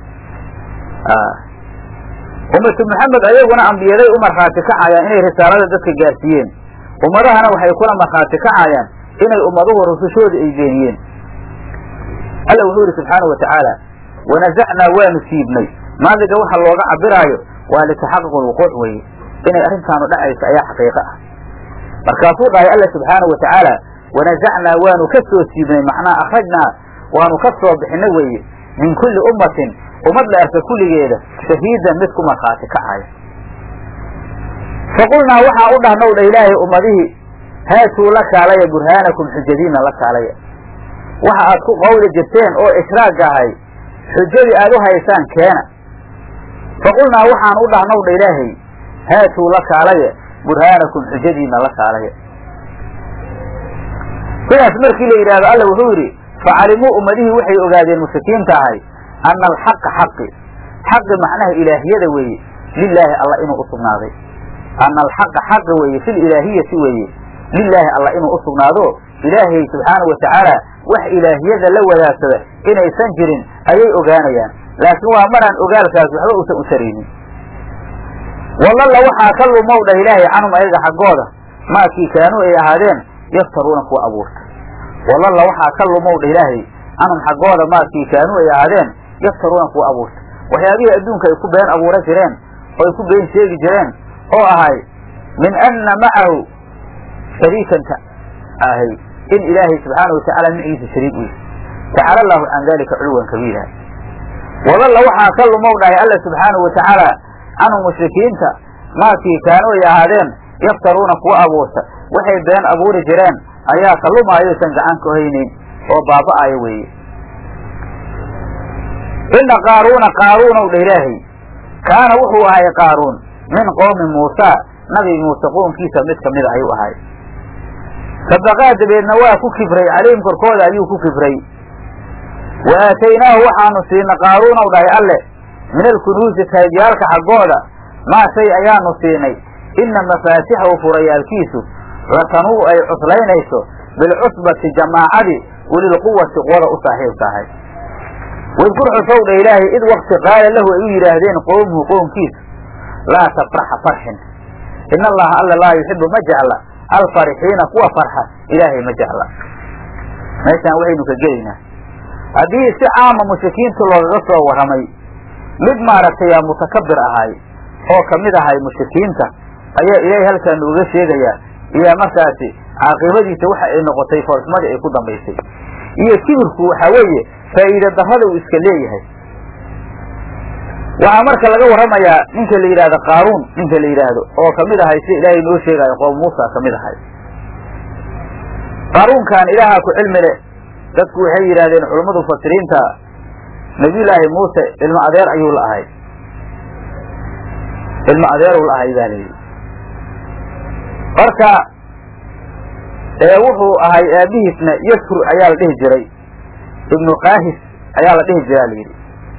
[SPEAKER 1] ummatu maxamed ayaguna ambiyaday u markhaati kacayaan inay risaalada dadka gaarsiiyeen ummadahana waxay kula markhaati kacayaan inay ummaduhu rusushoodii ay beeniyeen alla wuxuu yidhi subxaana wa tacaala wanasacnaa waanu siibnay maadiga waxa looga cabiraayo waa litaxaquq lwuquuc weeye inay arrintaanu dhacayso ayaa xaqiiqo ah markaasuu dhahay alla subxaana wa tacaala wanasacnaa waanu ka soo siibnay macnaa akhrajnaa waanu ka soo bixinay weeye min kulli ummatin ummad la arka kulligeeda shahiidan mid ku markhaati kacaya faqulnaa waxaa u dhahnow dha ilaahay ummadihii haatuu la kaalaya burhaanakum xujadiina la kaalaya waxa aad ku qawli jirteen oo ishraagga ahay xujadii aad u haysaan keena faqulnaa waxaan u dhahnow dha ilaahay haatuu la kaalaya burhaanakum xujadiina la kaalaya sidaas markii la yidhahdo alla wuxuu yidhi facalimuu ummadihii waxay ogaadeen mushrikiinta ahay ana alxaqa xaqi xaqi macnaha ilaahiyada weeye lilaahi alla inuu usugnaaday ana alxaqa xaqi weeye fi lilaahiyati weeye lilaahi alla inuu usugnaado ilaahay subxaana wa tacaala wax ilaahiyada la wadaagsada inaysan jirin ayay ogaanayaan laakiin waa maraan ogaalkaas waxba uusan u taraynin walalla waxaa ka lumow dhah ilaahay canhum ayaga xaggooda maakii kaanuu ay ahaadeen yaftaruuna kuwa abuurta walalla waxaa ka lumow dhah ilaahay canhum xaggooda maakii kaanuu ay ahaadeen yaftaruuna kuwa abuurta waxyaabihii adduunka ay ku been abuura jireen oo ay ku been sheegi jireen oo ahay min anna macahu shariikanta ahay in ilaahay subxaana watacaala miciisa shariik u yahy tacala allahu can dalika culuwan kabiira wadalla waxaa ka lumow dhahay alla subxaanahu wa tacaala canhum mushrikiinta maakii kaanu ay ahaadeen yaftaruuna kuwa abuurta waxay been abuuri jireen ayaa ka lumaayoysan gacan ka haynayn oo baaba'ayo weeye ina qaaruuna qaaruunow dha ilaahay kaana wuxuu ahay qaaruun min qoomi muusa nabi muuse qoonkiisa mid kamida ayuu ahay sadaqaa dabeedna waa ku kibray calayhim korkooda ayuu ku kibray wa aataynaahu waxaanu siina qaaruunow dhahay alle min alkunuusi kaydyaalka xaggooda maa shay ayaanu siinay inna mafaatixahu furayaalkiisu latanuu ay cuslaynayso bilcusbati jamaacadii ulilquwati quwada u saaxiibka ahay wadkur xusow dha ilaahay id wakti qaala lahu ay u yidhaahdeen qowmuhu qoomkiisu laa tafraxa farxin ina allaha alla laa yuxibu ma jecla alfarixiina kuwa farxa ilaahay ma jecla meeshaan waxaynu ka gelaynaa haddii si caama mushrikiinta loogaga soo warramay mid maaragtay mutakabir ahay oo kamid ahay mushrikiinta ayaa ilaahay halkaa nooga sheegayaa iyo markaasi caaqibadiisa waxa ay noqotay foolxumadii ay ku dambaysay iyo kibirku waxaa weeye faa'iida darrada uu iska leeyahay waxaa marka laga warramayaa ninka la yidhahdo qaaruun ninka la yidhaahdo oo kamid ahay sida ilaahay noo sheegaayo qoom muusa kamid ahay qaaruunkan ilaahaa ku cilmi leh dadku waxay yidhahdeen culammadu mufasiriinta nabiyullaahi muuse ilmo adeer ayuu la ahay ilmo adeeruu la ahay baa layidhi marka ee wuxuu ahay aabihiisna yaskur ayaa la dhihi jiray ibnu kaahis ayaa la dhihi jiraa layidhi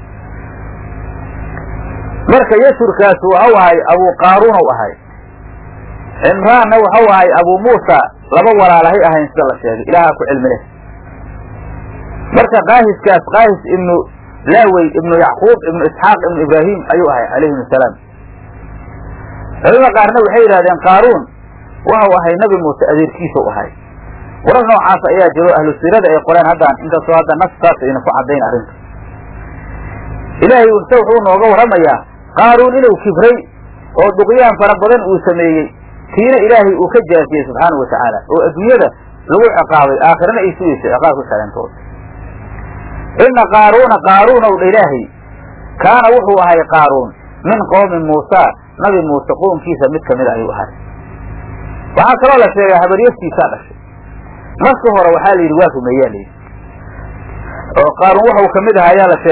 [SPEAKER 1] marka yasurkaas waxau ahay abu qaaruun u ahay cimraanna waxau ahay abu muusa laba walaalahay ahayn sida la sheegay ilaahaa ku cilmi leh marka kaahiskaas kaahis ibnu laawey ibnu yacquub ibnu isxaaq ibnu ibraahim ayuu ahay calayhim asalaam culamada qaarna waxay yidhahdeen qaaruun waxau ahay nabi muuse adeerkiisa u ahay warar noocaas ayaa jiro ahlu siirada ay qoreen haddaan inkastoo hadda nas saas ayna ku caddayn arrinta ilaahay use wuxuu nooga warramayaa qaaruun inuu kibray oo duqyaan fara badan uu sameeyey tiina ilaahay uu ka jaasiyey subxaana wa tacaala oo adduunyada lagu ciqaabay aakhirana ay sugayso ciqaabka kaleentood ina qaaruuna qaaruunow dha ilaahay kaana wuxuu ahay qaaruun min qoomi muusa nabi muuse qoomkiisa mid kamid ayuu ahay waxaa kaloo la sheegay habaryaftiisaa dhashay marka hore waxaa la yidhi waa rumeeyaa layidhi oo qaaruun waxau kamid aha ayaa la sheegay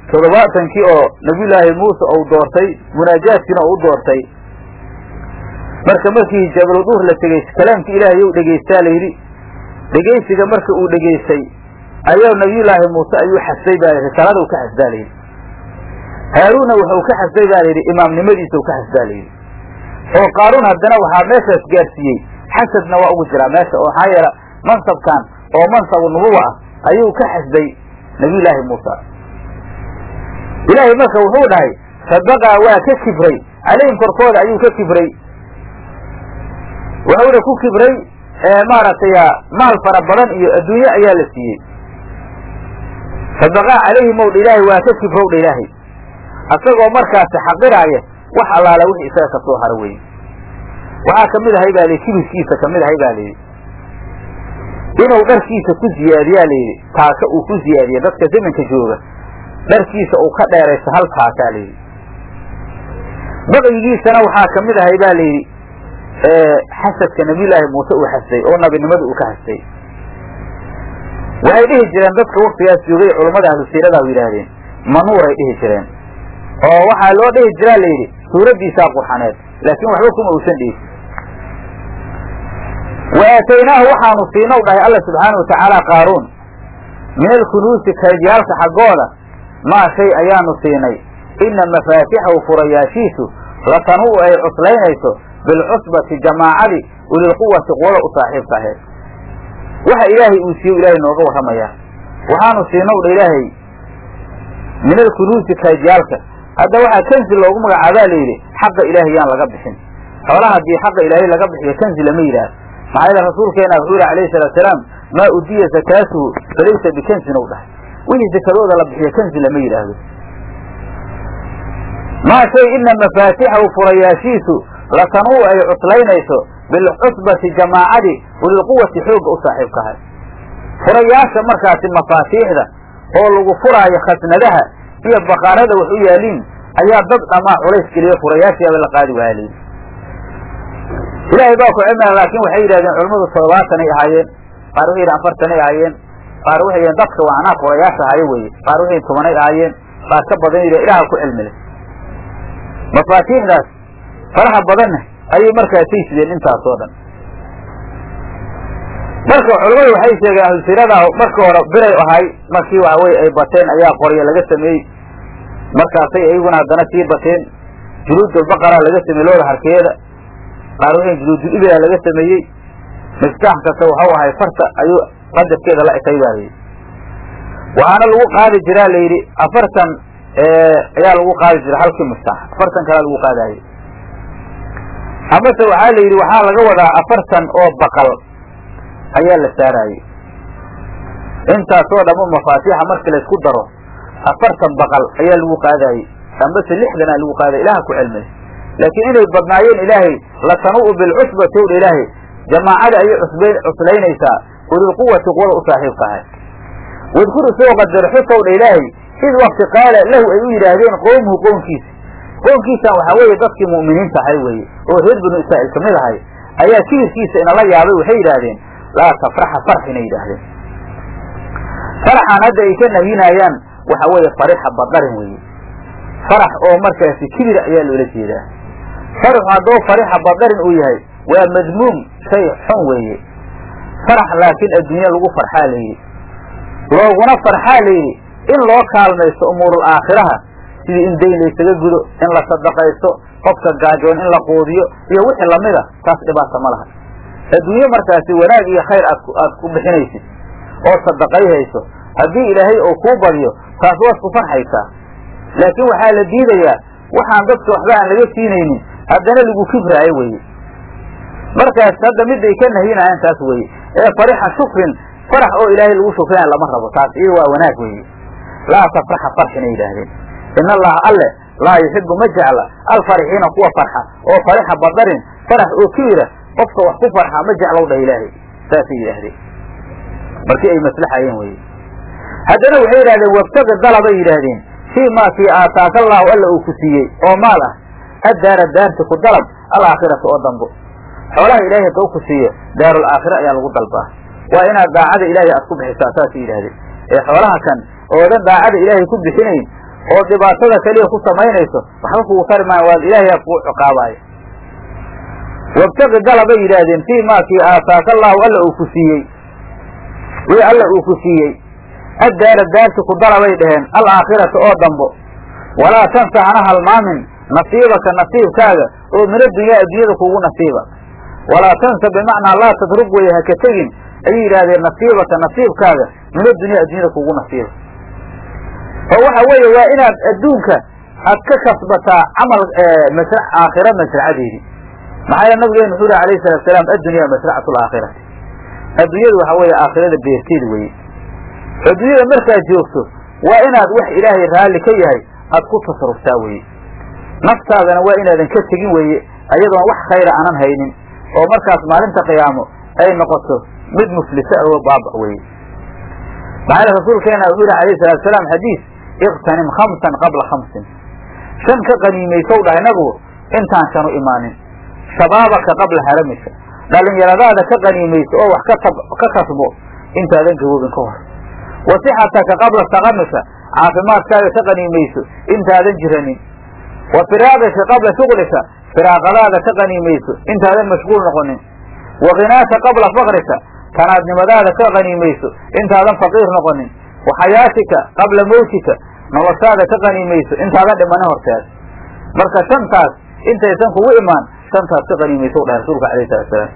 [SPEAKER 1] toddobaatankii oo nabiyullaahi muuse uu doortay munaajaadkiina uu u doortay marka markii jabaluduur la tegey kalaamkii ilaahay ou dhegaystaa layidhi dhegaysiga marka uu dhegaystay ayaa nabiyullaahi muuse ayuu xasday baa layidhi risalada u ka xasdaa layidhi haaruunna wuxuu ka xasday baa layidhi imaamnimadiisa u ka xasdaa layidhi oo qaaruun haddana waxaa meeshaas gaarsiiyey xasadna waa ugu jiraa meesha oo maxaa yeela mansabkan oo mansabu nubuwa ah ayuu ka xasday nabiyullaahi muusa ilaahay marka wuxuu dhahay sadaqaa waa ka kibray calayhim korkooda ayuu ka kibray wuxuuna ku kibray maaragtay maal fara badan iyo adduunye ayaa la siiyey sadaqaa calayhim ow dha ilaahay waa ka kibrow dha ilaahay asagoo markaasi xaqiraaya wax allaala wixii isaga ka soo haro weye waxaa kamid ahay baa layidhi kibirkiisa kamid ahay baa layidhi inuu dharkiisa ku ziyaadiyaa layidhi taaka uu ku ziyaadiya dadka zamanka jooga dharkiisa uu ka dheeraysto hal taakaa layidhi baqyigiisana waxaa kamid ahay baa layidhi xasadka nabiyullaahi muuse uu xasday oo nabinimadu uu ka xasday waxay dhihi jireen dadka waktigaas joogay culammada ahlu siiradahu yidhaahdeen manuuray dhihi jireen oo waxaa loo dhihi jiraa layidhi suuraddiisaa qurxaneed laakiin waxba kuma uusan dhiisin wa aataynaahu waxaanu siinow dhahay alla subxaana wa tacaala qaaruun min alkunuusi kaydyaalka xaggooda maa shay ayaanu siinay ina mafaatixahu furayaashiisu latanuu ay cuslaynayso bilcusbati jamaacadii ulilquwati quwada u saaxiibka aheed waxa ilaahay uu siiyo ilaahay nooga warramayaa waxaanu siinow dha ilaahay min alkunuusi kaydyaalka hadda waxaa kanzi loogu magacaabaa layidhi xaqa ilaahay yaan laga bixin xoolaha haddii xaqa ilaahay laga bixiyo kanzi lama yidhaah maxaa yeele rasuulkeena wuxuu yihi alayhi salaatu salaam maa udiya zakaatuhu falaysa bikanzin ou dhahay wixii zakadooda la bixiyo kanzi lama yidhaahdo maa shay ina mafaatixahu furayaashiisu latanuu ay cuslaynayso bilcusbati jamaacadi ulilquwati xoogga u saaxiibkahay furayaasha markaasi mafaatiixda oo lagu furaayo khasnadaha iyo baqaarada wax u yaaliin ayaa dad dhamaa culays geliyo furayaashiaba la qaadi waaya layidhi ilaahay baa ku cilmila laakiin waxay yidhahdeen culimmadu toddobaatanay ahaayeen qaar waxay yidhahen afartanay ahaayeen qaar waxay yidhahen dadka waanaa furayaasha ahayo weye qaar waxay tobanay ahaayeen qaar ka badan yidhah ilaaha ku cilmile mafaatiixdaas faraha badanna ayay markaasay sideen intaas oo dhan marka culimmadu waxay sheegeen ahlusiradaa marka hore biray ahay markii waxa weye ay bateen ayaa qoryo laga sameeyey markaasay iyaguna haddana sii bateen juluudulbaqara laga sameeyey looda harkeeda qaar waxay juluudul ibila laga sameeyey miftaax kasta waxau ahay farta ayuu qadarkeeda la ekay baa layidhi waxaana lagu qaadi jiraa layidhi afartan ayaa lagu qaadi jira halkii miftaax afartan kalea lagu qaadaayey amase waxaa la yidhi waxaa laga wadaa afartan oo baqal ayaa la saaraayey intaasoo dhammo mafaatiixa markii laysku daro afartan baqal ayaa lagu qaadaayey ambase lixdanaa lagu qaadaya ilaha ku cilmay laakiin inay badnaayeen ilaahay latanuu bilcusbati owdha ilaahay jamaacada ayay cusb cuslaynaysaa ulilquwati quwada u saaxiibka ahay wadkur isoo qadar xusowdha ilaahay id wakti qaala lahu ay u yidhaahdeen qowmuhu qownkiisa qownkiisan waxaa weeye dadkii mu'miniinta ahay weeye oo reer binu israa'iil kamid ahay ayaa kibirkiisa inala yaabay waxay yidhaahdeen laa tafraxa farx inay yidhaahdeen faraxan hadda ay ka nahyinayaan waxa weeye farixa badarin weeye farax oo markaasi kibir ayaa loola jeedaa faraxu haddoo farixa badarin uu yahay waa madmuum shay xun weeye farax laakiin adduunya lagu farxaa layidhi looguna farxaa layidhi in loo kaalmaysto umuurul aakhiraha sidii in dayn laysaga gudo in la sadaqaysto qofka gaajoon in la quudiyo iyo wixii lamida taas dhibaata ma laha adduunye markaasi wanaag iyo khayr aad aad ku bixinaysid oo sadaqayhayso haddii ilaahay oo kuu badiyo taas waad ku farxaysaa laakiin waxaa la diidayaa waxaan dadka waxba aan laga siinaynin haddana lagu kibraayo weye markaas hadda miday ka nahyinayaan taas weye ee farixa shukrin farax oo ilaahay lagu shukrinayo lama rabo taas iyada waa wanaag weye laa tafraxa farxina yidhaahdeen in allaha alle laa yuxibu ma jecla alfarixiina kuwa farxa oo farixa badarin farax oo kibira qofka wax ku farxa ma jeclow dhah ilaahay saasay yidhaahdeen markii ay maslaxayeen weye haddana waxay yidhahdeen wabtaga dalabay yidhaahdeen fii maa kii aataaka allaahu alla uu ku siiyey oo maal ah addaara daarti ku dalab alaakhirata oo dambo xoolaha ilaahay hadduu ku siiyo daarul aakhira ayaa lagu dalbaa waa inaad daacada ilaahay aad ku bixisaa saasay yidhahdeen ee xoolaha kan oodan daacada ilaahay ku bixinayn oo dhibaatada keliya ku samaynayso waxba kugu tari maayo waa ilaahay kugu ciqaabaayo wabtaqi dala bay yidhaahdeen fii maakii aataaka allahu alla uu ku siiyey wii alla uu ku siiyey addaara daarti ku dala bay dhaheen alaakhirata oo dambo walaa tansa hana halmaamin nasiibaka nasiibkaaga oo min adunyaa addunyada kugu nasiiba walaa tansa bimacnaa laa tatrug weye haka tegin ayay yidhaahdeen nasiibaka nasiibkaaga min adunyaa addunyada kugu nasiiba oo waxa weeye waa inaad adduunka aad ka kasbataa camal masra aakhira masracadeedii maxaa yeele nabigeenu wuxuu yihi alayhi salatu salaam addunyaa masracatu alaakhirati adduunyadu waxa weeye aakhirada beerteeda weye adduunyada markaad joogto waa inaad wax ilaahay raalli ka yahay aad ku tasaruftaa weye naftaadana waa inaadan ka tegin weeye ayadoon wax khayra aanan haynin oo markaas maalinta qiyaamo ay noqoto mid muflisa oo baaba weye maxaa yele rasuulkeena wuxuu yihi alayhi salatu salaam xadiis iqtanim khamsan qabla khamsin shan ka qaniimaysow dhahay nabigu intaan shanu imaanin shabaabaka qabla haramika dhalinyaradaada ka qaniimayso oo wax ka kasbo intaadan gaboobin ka hor wasixataka qabla saqamika caafimaadkaaga ka qaniimayso intaadan jiranin wa firaaqika qabla shuqlika firaaqadaada ka qaniimayso intaadan mashquul noqonin wa khinaaka qabla fakrika tanaadnimadaada ka qaniimayso intaadan faqiir noqonin wa xayaatika qabla mawtika noloshaada ka qaniimayso intaadan dhimanin horteed marka shantaas intaysan kugu imaan shantaas ka qaniimayso u dhahay rasuulka alayh salatu salaam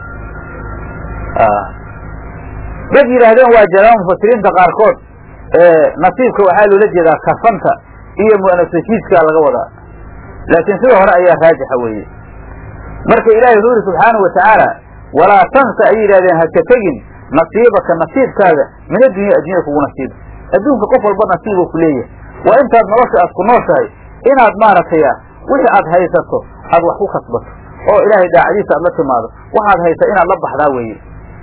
[SPEAKER 1] dad yidhaahdeen waa jiraan mufasiriinta qaarkood nasiibka waxaa loola jeedaa kafanta iyo mu'anasajiidkaa laga wadaa laakiin sida hore ayaa raajixa weeye marka ilaahay wuxuu yidhi subxaanau watacaala walaa tansa ay yidhahdeen haka tegin nasiibaka nasiibkaaga min addunya addunyada kugu nasiiba adduunka qof walba nasiibuu ku leeyahay waa intaad nolosha aad ku nooshahay inaad maaragtay wixii aad haysato aad wax ku kasbato oo ilaahay daacadiisa aad la timaado waxaad haysa inaad la baxdaa weeye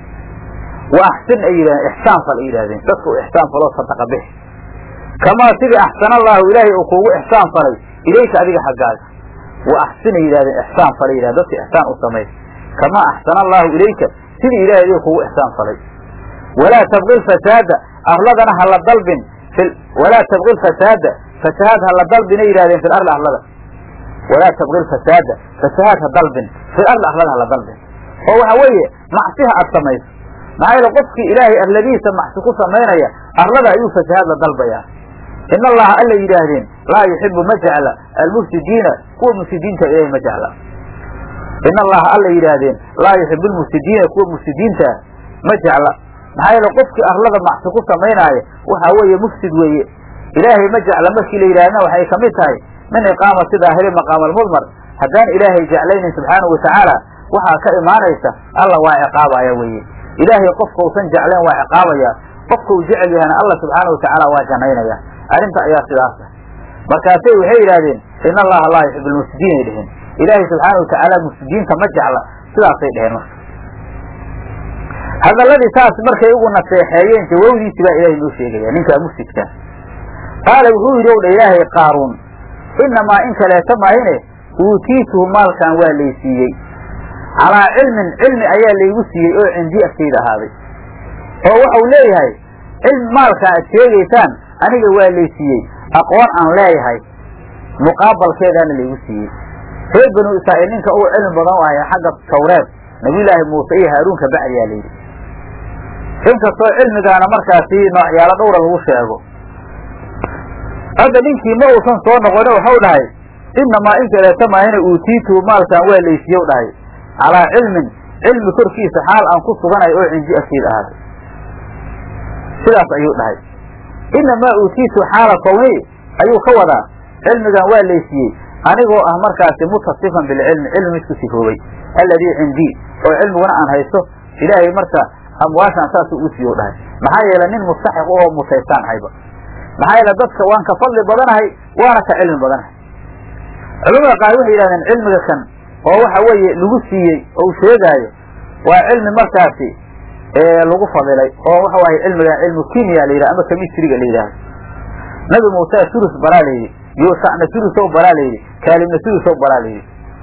[SPEAKER 1] wa axsin ay yidhahdeen ixsaan fal ay yidhahdeen dadka u ixsaan faloo sadaqa bix kamaa sidii axsana allaahu ilaahay uu kuugu ixsaan falay ilayka adiga xaggaaga wa axsin ay yidhahdeen ixsaan falay yidhahdeen dadka ixsaan u samay kamaa axsana allaahu ilayka sidii ilahay adiga kuugu ixsaan falay walaa tabqi lfasaada arladana ha la dalbin walaa tabqi lfasaada fasahaad ha la dalbin ay yidhahdeen fi lardi arlada walaa tabqi lfasaada fasahaad ha dalbin fi ardi arlada ha la dalbin oo waxa weeye macsiha aad samayso maxaa yeele qofkii ilaahay arladiisa macsi ku samaynaya arlada ayuu fasahaad la dalbayaa in allaha alla yidhaahdeen laa yuxibu ma jecla almufsidiina kuwa mufsidiinta ilahay ma jecla in allaha alla yidhaahdeen laa yuxibu lmufsidiina kuwa mufsidiintaa ma jecla maxaa yeele qofkii arlada macsi ku samaynaaya waxaa weeye mufsid weeye ilaahay ma jecla markii la yidhahdna waxay kamid tahay min iqaamati daahiri maqaama almudmar haddaan ilaahay jeclaynin subxaanahu watacaala waxaa ka imaanaysa alla waa ciqaabaya weeye ilaahay qofka usan jeclayn waa ciqaabaya qofka uu jecel yahana alla subxaana watacaala waa janaynaya arrinta ayaa sidaasa markaasay waxay yidhahdeen in allaha laa yuxibu lmufsidiin ay dheheen ilaahay subxaana watacaala mufsidiinta ma jecla sidaasay dheheen marka hadalladii saas markay ugu naseexeeyeen jawawdiisi baa ilahay noo sheegaya ninkaa mufsidka qaala wuxuu yidhi ow dha ilaahay qaaruun inamaa in kaleeta maahine uutiituhu maalkan waa laysiiyey calaa cilmin cilmi ayaa laygu siiyey oo cindii agtayda ahaaday oo waxau leeyahay cilmi maalkaa aad sheegaysaan aniga waa laysiiyey aqoon aan leeyahay muqaabalkeedaana laygu siiyey reer banu israa'iil ninka ugu cilmi badan u ahay xagga tawreed nabiyullaahi muuse iyo haaruunka bacdiyaa layidhi inkastoo cilmigaana markaasi noocyaalo dhowra lagu sheego hadda ninkii ma uusan soo noqone waxau dhahay inamaa in kaleeta maahina uutiituu maalkan waa laysiiyow dhahay calaa cilmin cilmi korkiisa xaal aan ku suganayo oo cindi agteed ahaaday sidaas ayuu dhahay inamaa uutiitu xaala kawni ayuu ka wadaa cilmigan waa laysiiyey anigoo ah markaasi mutasifan bilcilmi cilmi mid ku sifoobay alladii cindii oo cilmiguna aan haysto ilaahay marka amwaashaan saasuu u siiyo dhahay maxaa yeele nin mustaxiq oo mutaystaan ahayba maxaa yeele dadka waan ka fadli badanahay waana ka cilmi badanahay culamada qaar waxay yidhahdeen cilmiga kan oo waxa weeye lagu siiyey oo uu sheegaayo waa cilmi markaasi lagu fadilay oo waxa waaye cilmiga cilmu kimia la yidhah ama kemistriga la yidhahdo nabi muuse sulus baraa la yidhi yuushacna sulusow baraa la yidhi kaalimna sulusow baraa la yidhi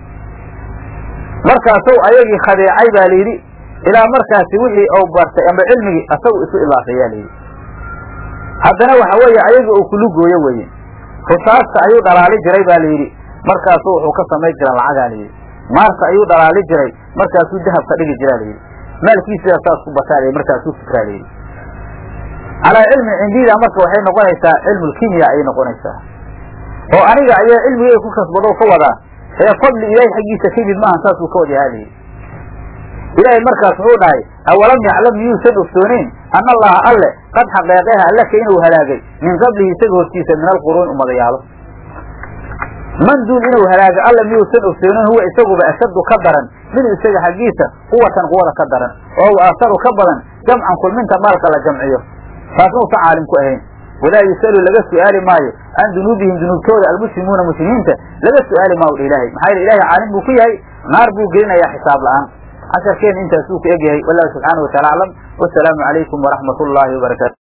[SPEAKER 1] markaasow ayagii khadeecay baa la yidhi ilaa markaasi wixii ou bartay ama cilmigii asagu isu ilaafeeyaa la yidhi haddana waxa weeye ayagii uu kulu gooyo weye rusaasta ayuu dhalaali jiray baa layidhi markaasu wuxuu ka samay jira lacagaa layidhi maarta ayuu dhalaali jiray markaasuu dahab ka dhigi jiraa layidhi maalkiisiyaa saas ku bataa layidhi markaasuu fikraa layidhi calaa cilmi cindida marka waxay noqonaysaa cilmulkimiya ayay noqonaysaa oo aniga ayaa cilmigay ku kasbado ka wadaa ee fadli ilaahay xaggiisa ka yimid maahan saasuu ka wadahaa layidhi ilaahay markaas wuxuu dhahay awalam yaclam miyuusan ogsooneyn ana allaha alle qad xaqeeqeha allaka inuu halaagay min qablihi isaga hortiisa min alquruuni umadayaalo man duul inuu halaagay alle miyuusan ogsooneyn huwa isaguba ashaddu ka daran mid isaga xaggiisa quwatan quwada ka daran oo u aasaru ka badan jamcan kulminta maalka la jamciyo taasna uusan caalim ku ahayn walaa yusalu laga su'aali maayo can dunuubihim dunuubtooda almuslimuuna muslimiinta laga su'aali maayo dha ilahay maxaa yele ilahay caalim buu ku yahay naar buu gelinayaa xisaab la'aan casharkeena intaasuu ku egyahay wallahu subxaana wa taala aclam wasalaamu calaykum waraxmat ullaahi wabarakaatu